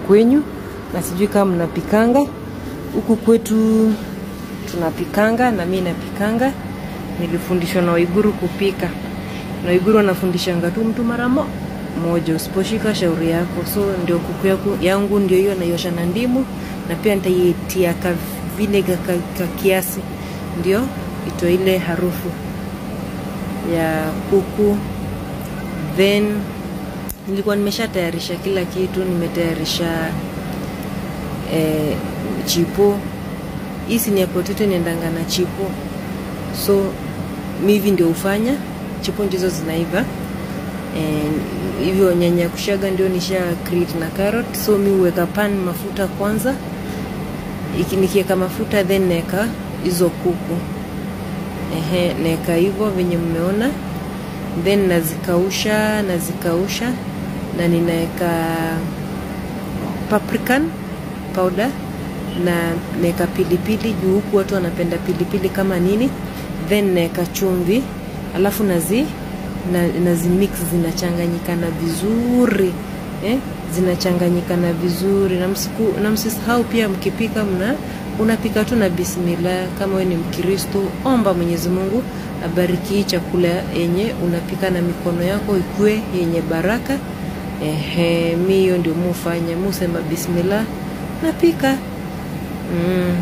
kwenyu, na sijui kama mnapikanga huku kwetu. Tunapikanga na mi napikanga, nilifundishwa na Waiguru kupika na Waiguru wanafundishanga tu mtu mara mo moja, usiposhika shauri yako. So ndio kuku yaku, yangu ndio hiyo naiosha na ndimu, na pia nitaitia ka vinega ka, ka kiasi, ndio itoe ile harufu ya kuku. Then nilikuwa nimeshatayarisha kila kitu, nimetayarisha eh, chipo. Hii sini ya potato niendanga na chipo, so mi hivi ndio hufanya chipo ndizo zinaiva hivyo nyanya kushaga ndio nisha create na carrot, so mi huweka pan mafuta kwanza. Iki nikiweka mafuta then naeka hizo kuku ehe, naeka hivyo venye mmeona, then nazikausha nazikausha, na ninaeka paprikan powder na naeka pilipili juu, huku watu wanapenda pilipili kama nini, then naeka chumvi alafu nazi na, nazimix zinachanganyikana vizuri eh? zinachanganyikana vizuri na, msiku, na msisahau pia mkipika mna unapika tu na bismillah. Kama wewe ni Mkristo, omba Mwenyezi Mungu abariki hii chakula yenye unapika na mikono yako ikue yenye baraka. Ehe, mi hiyo ndio mufanya musema bismillah napika mm.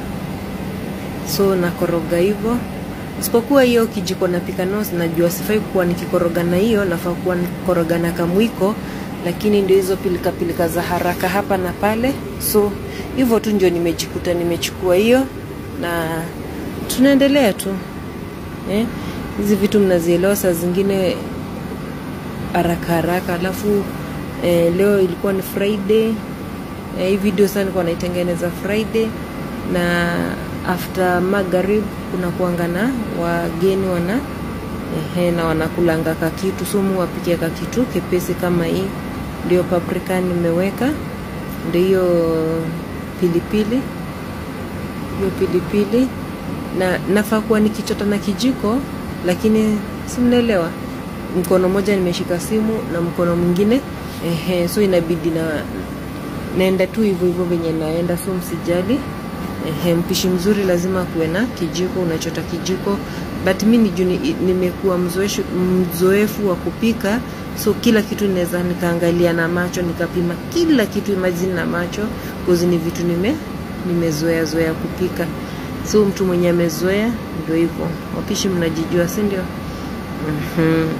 So nakoroga hivyo isipokuwa hiyo kijiko napika nao, najua sifai kuwa nikikoroga na hiyo, nafaa kuwa nikikoroga na kamwiko, lakini ndio hizo pilika pilika za haraka hapa na pale. So hivyo tu ndio nimejikuta nimechukua hiyo, na tunaendelea tu eh. Hizi vitu mnazielewa, saa zingine haraka haraka. Alafu eh, leo ilikuwa ni Friday eh, hii video sasa nilikuwa naitengeneza Friday na after magharib kuna kuanga na wageni wana ehe, na wanakulanga kakitu sumu wapikia kakitu kepesi kama hii. Ndio paprika nimeweka, ndio hiyo pilipili, hiyo pilipili na nafaa kuwa nikichota na kijiko, lakini si mnaelewa, mkono mmoja nimeshika simu na mkono mwingine ehe, so inabidi na naenda tu hivyo hivyo venye naenda, so msijali. Ehe, mpishi mzuri lazima kuwe na kijiko, unachota kijiko, but mi ni nimekuwa mzoefu, mzoefu wa kupika, so kila kitu ninaweza nikaangalia na macho nikapima kila kitu, imagine na macho kozi ni vitu nime nimezoea zoea kupika, so mtu mwenye amezoea ndio hivyo. Wapishi mnajijua, si ndio? mm-hmm.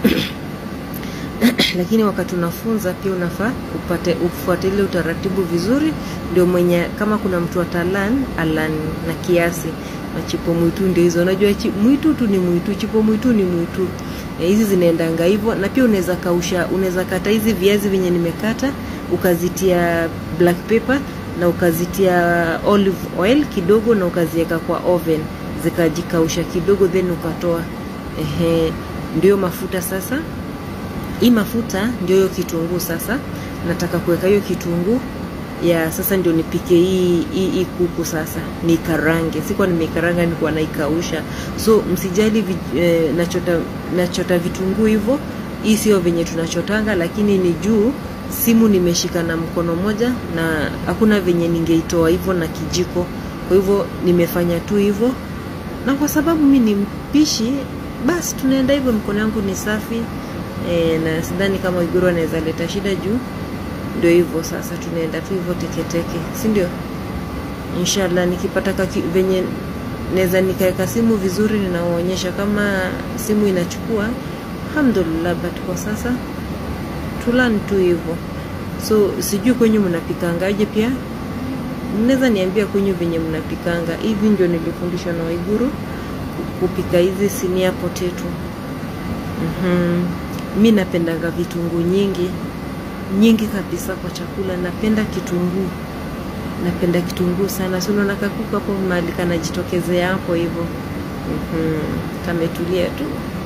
Lakini wakati unafunza pia unafaa upate ufuate ile utaratibu vizuri, ndio mwenye kama kuna mtu atalan alan na kiasi. Na chipo mwitu ndio hizo, unajua mwitu tu ni mwitu, chipo mwitu ni mwitu. Hizi e, zinaendanga hivyo, na pia unaweza kausha, unaweza kata hizi viazi venye nimekata, ukazitia black pepper na ukazitia olive oil kidogo, na ukaziweka kwa oven zikajikausha kidogo, then ukatoa. Ehe, ndio mafuta sasa hii mafuta ndio hiyo kitunguu. Sasa nataka kuweka hiyo kitunguu ya sasa, ndio nipike hii hii kuku sasa, nikarange. Sikuwa nimeikaranga, nilikuwa naikausha. So msijali eh, nachota nachota vitunguu hivyo. Hii sio venye tunachotanga, lakini ni juu simu nimeshika na mkono moja, na hakuna venye ningeitoa hivyo na kijiko. Kwa hivyo nimefanya tu hivyo, na kwa sababu mi ni mpishi, basi tunaenda hivyo. Mkono yangu ni safi. E, na sidhani kama Iguru anaweza leta shida juu ndio hivyo sasa, tunaenda tu hivyo teketeke, si ndio? Inshallah nikipata kaki, venye naweza nikaweka simu vizuri, ninaonyesha kama simu inachukua, alhamdulillah. But kwa sasa tulan tu hivyo, so sijui kwenyu mnapikangaje? Pia mnaweza niambia kwenyu venye mnapikanga. Hivi ndio nilifundishwa na Waiguru kupika hizi sinia potato. mm-hmm. Mi napendanga vitunguu nyingi nyingi kabisa kwa chakula. Napenda kitunguu, napenda kitunguu sana. Si unaona kakuku hapo mahali kanajitokezea hapo hivyo. mm-hmm. Kametulia tu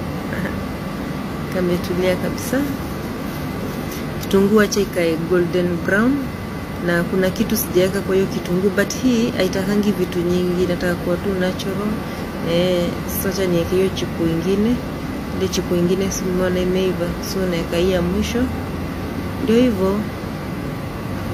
kametulia kabisa. Kitunguu acha ikae golden brown, na kuna kitu sijaweka kwa hiyo kitunguu, but hii haitakangi vitu nyingi, nataka kuwa tu natural. Eh, sasa niweke hiyo chipu ingine ile chipu ingine simona imeiva, so naweka hii ya mwisho. Ndio hivyo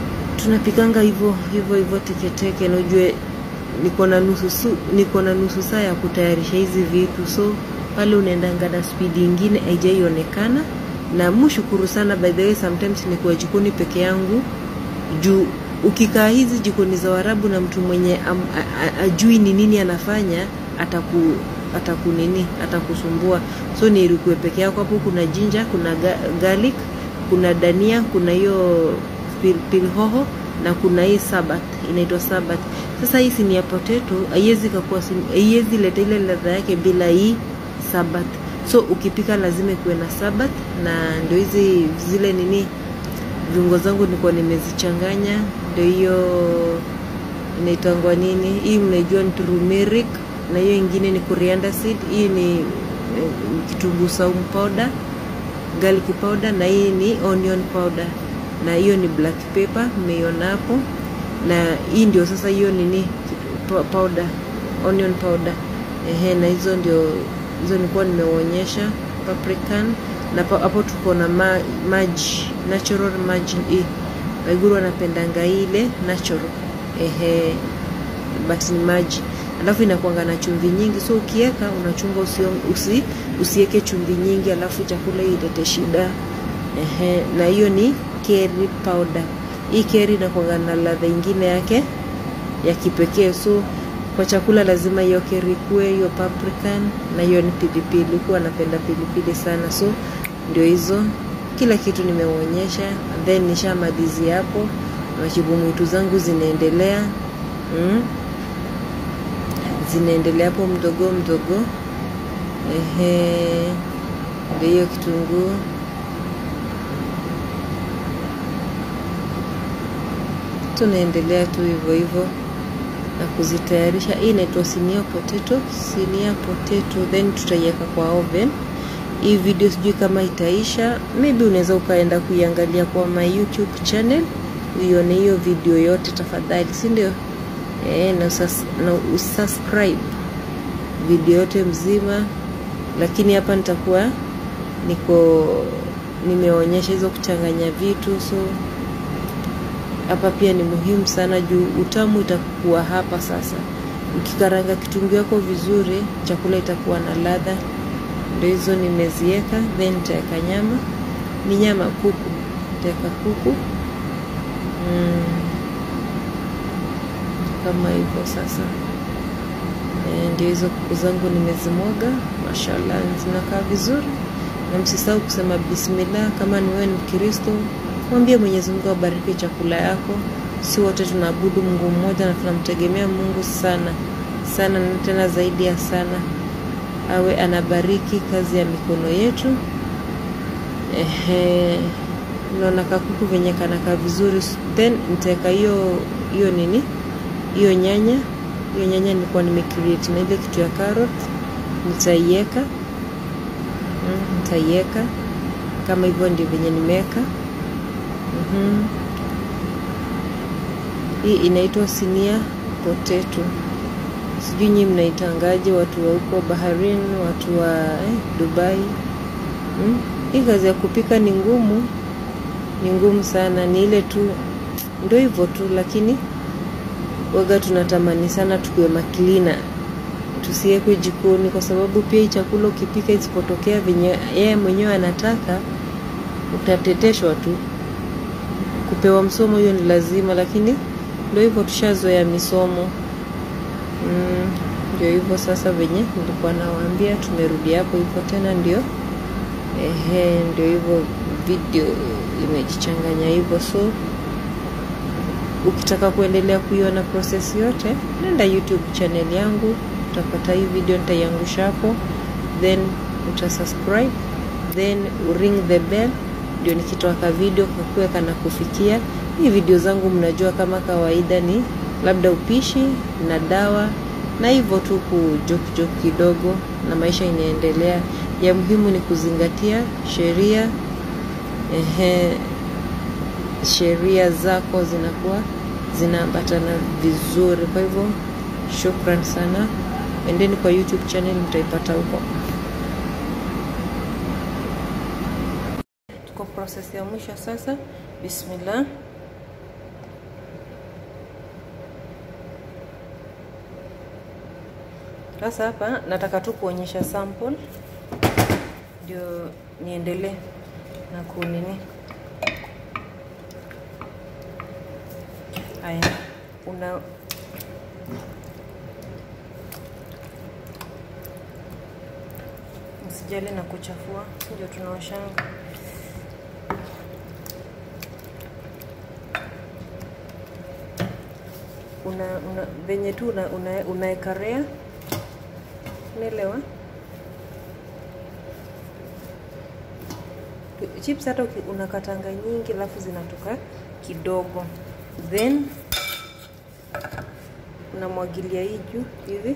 tunapikanga hivyo hivyo hivyo teketeke, na ujue niko na nusu su, niko na nusu saa ya kutayarisha hizi vitu, so pale unaendanga na spidi ingine haijaionekana. Na mshukuru sana by the way, sometimes nikuwa jikoni peke yangu juu ukikaa hizi jikoni za Warabu na mtu mwenye am, a, a, ajui ni nini anafanya ataku ataku nini atakusumbua. So ni irukue peke yako hapo. Kuna jinja, kuna ga, garlic, kuna dania, kuna hiyo pilipili hoho na kuna hii sabat inaitwa sabat. Sasa hii sini ya potato haiwezi kakuwa haiwezi leta ile ladha yake bila hii sabat. So ukipika lazima ikuwe na sabat, na ndio hizi zile nini viungo zangu nilikuwa nimezichanganya, ndio hiyo inaitangwa nini hii, mnaijua ni turmeric, na hiyo ingine ni coriander seed. Hii ni eh, kitunguu saumu powder, garlic powder, na hii ni onion powder, na hiyo ni black pepper, mmeiona hapo. Na hii ndio sasa hiyo nini powder, onion powder, ehe, na hizo ndio hizo nilikuwa nimeonyesha paprikan na hapo tuko na ma, maji natural maji hii Waiguru wanapendanga ile natural ehe, but ni maji, alafu inakuanga na chumvi nyingi, so ukiweka unachunga usi, usiweke chumvi nyingi, alafu chakula ilete shida ehe. Na hiyo ni curry powder. Hii curry inakuanga na ladha ingine yake ya kipekee, so kwa chakula lazima hiyo curry kuwe hiyo paprika, na hiyo ni pilipili. Huwa anapenda pilipili sana, so ndio hizo kila kitu nimeonyesha, then nishamalizi hapo. Machibu mwitu zangu zinaendelea mm, zinaendelea hapo mdogo mdogo. Ehe, ndio hiyo kitunguu tunaendelea tu hivyo hivyo na kuzitayarisha. Hii inaitwa sinia potato, sinia potato, then tutaiweka kwa oven. Hii video sijui kama itaisha, maybe unaweza ukaenda kuiangalia kwa my YouTube channel uione hiyo video yote tafadhali, si ndio? E, na, usas, na usubscribe video yote mzima, lakini hapa nitakuwa niko nimeonyesha hizo kuchanganya vitu, so hapa pia ni muhimu sana juu utamu itakuwa hapa sasa. Ukikaranga kitunguu yako vizuri, chakula itakuwa na ladha. Ndio hizo nimeziweka, then nitaweka nyama, ni nyama kuku, nitaweka kuku mm, kama hivyo sasa. E, ndio hizo kuku zangu nimezimwaga, mashallah zinakaa vizuri, na msisahau kusema bismillah. Kama ni wewe ni Mkristo, mwambie Mwenyezi Mungu abariki chakula yako. Si wote tunaabudu Mungu mmoja na tunamtegemea Mungu sana sana, na tena zaidi ya sana awe anabariki kazi ya mikono yetu. Ehe, naona kakuku venye kanaka vizuri, then nitaweka hiyo hiyo nini hiyo nyanya. Hiyo nyanya nilikuwa nimecreate na ile kitu ya carrot, nitaiweka mm, nitaiweka kama hivyo, ndio venye nimeweka. mm-hmm. Hii inaitwa sinia potato sijui nyinyi mnaitangaje, watu wa huko Bahrain, watu wa eh, Dubai hmm? Hii kazi ya kupika ni ngumu, ni ngumu sana. Ni ile tu ndio hivyo tu, lakini waga tunatamani sana tukiwe maklina, tusiwekwe jikoni, kwa sababu pia hii chakula ukipika isipotokea venye yeye mwenyewe anataka, utateteshwa tu. Kupewa msomo hiyo ni lazima, lakini ndio hivyo, tushazoea misomo ndio mm, hivyo sasa, venye nilikuwa nawaambia, tumerudi hapo hivyo tena, ndio ehe, ndio hivyo, video imejichanganya hivyo. So ukitaka kuendelea kuiona process yote, nenda YouTube channel yangu, utapata hii video, nitaiangusha hapo, then utasubscribe, then ring the bell, ndio nikitoa ka video kakuwe kana kufikia. Hii video zangu mnajua kama kawaida ni labda upishi na dawa na hivyo tu kujokijoki kidogo, na maisha inaendelea. Ya muhimu ni kuzingatia sheria, ehe, sheria zako zinakuwa zinaambatana vizuri. Kwa hivyo shukran sana, endeni kwa YouTube channel, mtaipata huko. Tuko process ya mwisho sasa. Bismillah. Sasa hapa nataka tu kuonyesha sample ndio niendelee na kunini. Haya, una usijali na kuchafua, ndio tunaoshanga. Una, una venye tu una, una, unaekarea unaelewa chips hata unakatanga nyingi alafu zinatoka kidogo then unamwagilia hii juu hivi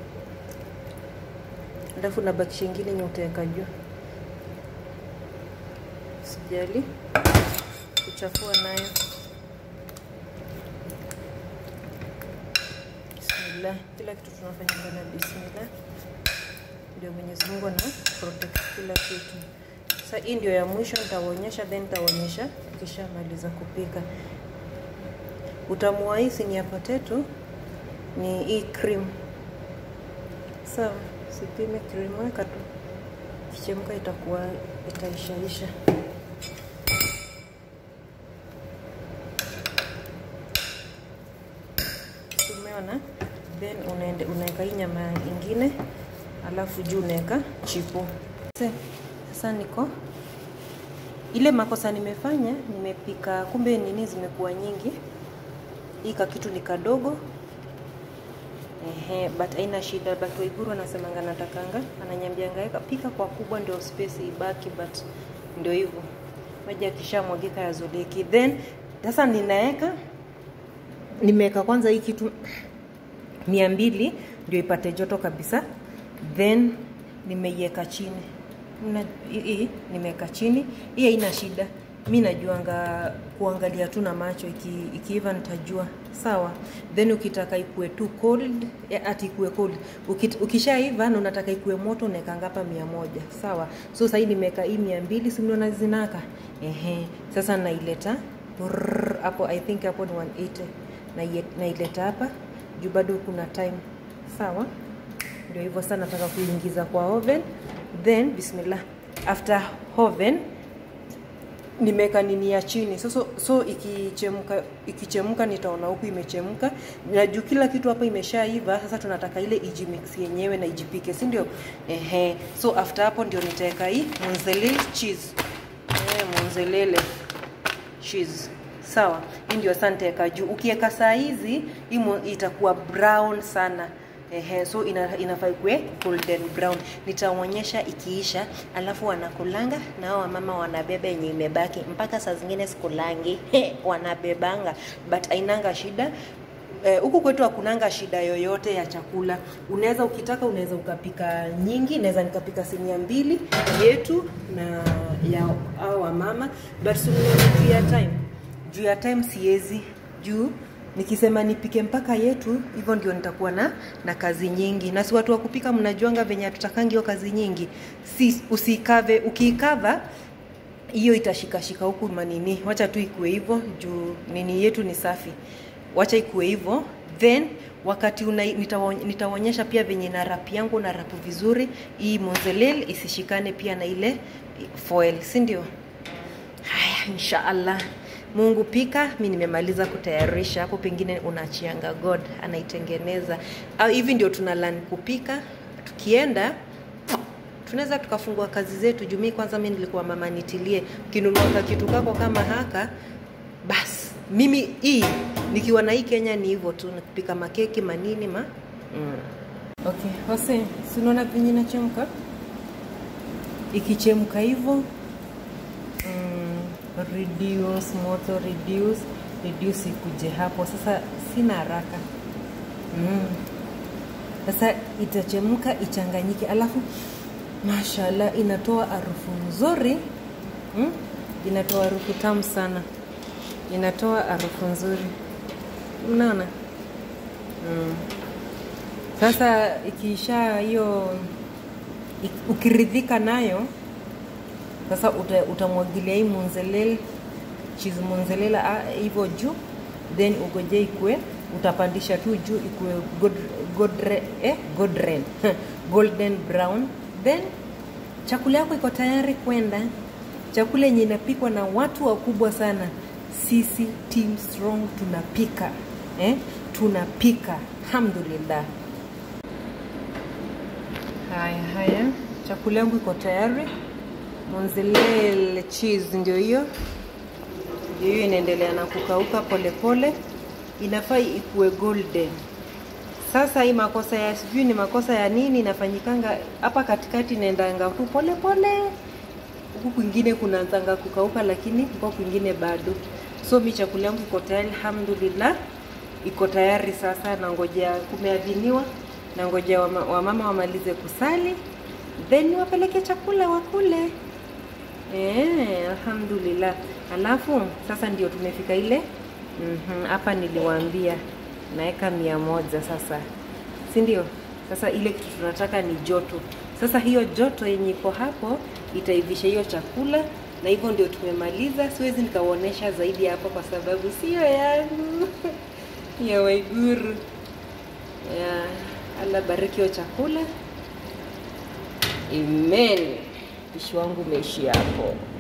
alafu unabakisha ingine nye utaweka juu sijali kuchafua nayo bismillah kila kitu tunafanya ndani ya bismillah ndio Mwenyezi Mungu ana protect kila kitu. Sasa hii ndio ya mwisho nitaonyesha, then nitaonyesha kishamaliza kupika. Utamu wa hii sinia potato ni hii cream. Sawa, sipime cream, weka tu, kichemka itakuwa itaishaisha. Umeona? Then unaende unaweka hii nyama ingine alafu juu unaweka chipo. Sasa niko ile makosa nimefanya, nimepika kumbe nini zimekuwa nyingi. Hii kakitu ni kadogo ehe, but haina shida. But Waiguru anasemanga natakanga, ananyambianga weka pika kwa kubwa ndio space ibaki, but ndio hivyo maji akishamwagika yazoleki. Then sasa ninaweka nimeweka kwanza hii kitu mia mbili ndio ipate joto kabisa then nimeiweka chini hii nimeweka chini hii haina shida mi najuanga kuangalia tu na macho iki, ikiiva nitajua sawa then ukitaka ikue tu cold ati ikue cold Ukit, ukishaiva na unataka ikue moto unaekanga hapa mia moja sawa so sahii nimeweka hii mia mbili simnaona zinaka ehe sasa naileta hapo i think hapo ni 180 naileta hapa juu bado kuna time sawa ndio hivyo sasa nataka kuingiza kwa oven then bismillah after oven nimeweka nini ya chini so, so, so ikichemka ikichemka nitaona huku imechemka na juu kila kitu hapa imeshaiva sasa tunataka ile ijimix yenyewe na ijipike si ndio ehe so after hapo ndio nitaweka hii mozzarella cheese eh mozzarella cheese sawa hii ndio sasa nitaweka juu ukiweka saa hizi hii itakuwa brown sana Ehe, so ina, inafaa ikue golden brown. Nitaonyesha ikiisha, alafu wanakulanga na hao wamama wanabeba yenye imebaki, mpaka saa zingine sikulangi wanabebanga, but ainanga shida huku eh, kwetu hakunanga shida yoyote ya chakula. Unaweza ukitaka, unaweza ukapika nyingi, naweza nikapika sinia mbili yetu na ya hao wamama, but juu ya time, juu ya time siwezi juu nikisema nipike mpaka yetu hivyo ndio nitakuwa na na kazi nyingi na si watu wa kupika mnajuanga venye hatutakangi hiyo kazi nyingi si usikave ukiikava hiyo itashikashika huku manini wacha tu ikue hivyo juu nini yetu ni safi wacha ikue hivyo then wakati una, nitaonyesha pia venye na rap yangu na rapu vizuri hii mozzarella isishikane pia na ile foil si ndio haya inshaallah Mungu pika, mi nimemaliza kutayarisha. Hapo pengine unaachianga God anaitengeneza, au hivi ndio tuna learn kupika. Tukienda tunaweza tukafungua kazi zetu. Jumii kwanza, mi nilikuwa mama nitilie, ukinunua kitu kako kama haka, basi mimi hii nikiwa na hii Kenya ni hivyo tu, nikipika makeki manini ma mm. Okay, Hose, si unaona venye inachemka? Ikichemka hivyo reduce moto reduce reduce ikuje hapo sasa sina haraka mm. sasa itachemka ichanganyike alafu mashallah inatoa harufu nzuri mm? inatoa harufu tamu sana inatoa harufu nzuri unaona mm. sasa ikiisha hiyo ukiridhika nayo sasa uta, utamwagilia hii mozzarella cheese mozzarella hivyo juu then ugoje ikue utapandisha tu juu ikuwe god, godre, eh, godren golden brown then chakula yako iko tayari kwenda chakula yenye inapikwa na watu wakubwa sana sisi team strong tunapika eh? tunapika alhamdulillah haya haya chakula yangu iko tayari monzelele cheese ndio hiyo ndio hiyo inaendelea na kukauka polepole inafaa ikuwe golden sasa hii makosa ya sijui ni makosa ya nini inafanyikanga hapa katikati inaendanga tu polepole huku kwingine kunaanzanga kukauka lakini huko kwingine bado so mi chakula yangu iko tayari alhamdulillah iko tayari sasa nangojea kumeadhiniwa nangojea wama, wamama wamalize kusali then wapeleke chakula wakule Eh, alhamdulillah. Alafu sasa ndio tumefika ile hapa, mm -hmm, niliwaambia naweka mia moja sasa, si ndio? Sasa ile kitu tunataka ni joto. Sasa hiyo joto yenye iko hapo itaivisha hiyo chakula, na hivyo ndio tumemaliza. Siwezi nikawaonyesha zaidi hapo kwa sababu sio yangu ya Waiguru. Ya, Allah bariki hiyo chakula. Amen. Upishi wangu umeishi hapo.